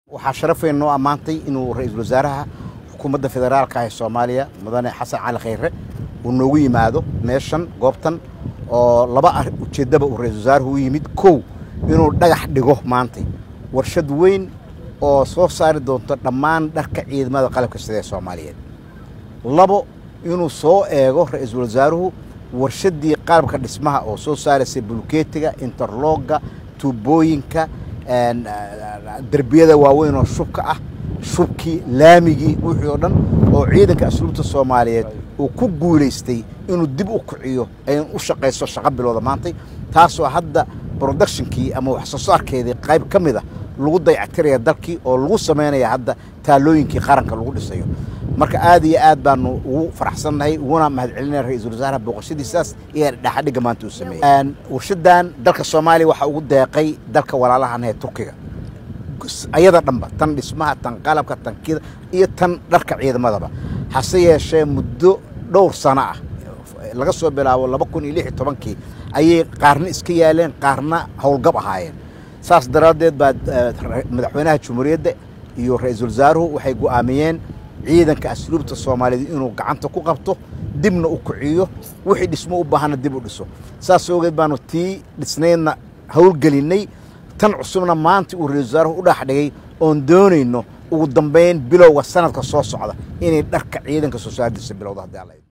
waxaa sharafeen noo ammaantay inuu ra-iisul wasaaraha xukuumadda federaalka ah ee soomaaliya mudane xasan cali khayre uu noogu yimaado meeshan goobtan oo laba ujeeddaba uu ra-isul wasaaruhu u yimid kow inuu dhagax dhigo maantay warshad weyn oo soo saari doonto dhammaan dharka ciidamada qalabka sida ee soomaaliyeed labo inuu soo eego ra-iisul wasaaruhu warshaddii qalabka dhismaha oo soo saaraysay bulkeetiga interlooga tuubooyinka derbiyada waaweyn oo shubka ah shubkii laamigii wixii oo dhan oo ciidanka asluubta soomaaliyeed uu ku guulaystay inuu dib u kiciyo ay u shaqayso shaqo bilowda maantay taasoo hadda productionkii ama wax soo saarkeedii qayb ka mid a lagu dayactiraya dalkii oo lagu samaynaya hadda taalooyinkii qaranka lagu dhisayo marka aad iyo aad baanu ugu faraxsannahay uguna mahadcelinaya ra-iisul wasaaraha booqashadiisaas iyo dhexadhigga maanta uu sameeyey warshadan dalka soomaaliya waxaa ugu deeqay dalka walaalahan ee turkiga ayada dhanba tan dhismaha tan qalabka tan kida iyo tan dharka ciidamadaba hase yeeshee muddo dhowr sano ah laga soo bilaabo laba kun iyo lix iyo tobankii ayay qaarna iska yaaleen qaarna howlgab ahaayeen saas daraaddeed baa madaxweynaha jumhuuriyadda iyo ra-iisul wasaaruhu waxay go'aamiyeen ciidanka asluubta soomaaliyeed inuu gacanta ku qabto dibna u kiciyo wixii dhismo u baahana dib u dhiso saas ogeed baanu tii dhisnaydna howlgelinnay tan cusubna maanta uu ra-isul wasaaruhu u dhax dhigay oon doonayno ugu dambayn bilowga sanadka soo socda inay dharka ciidanka soo saardiisa bilowda haddii alla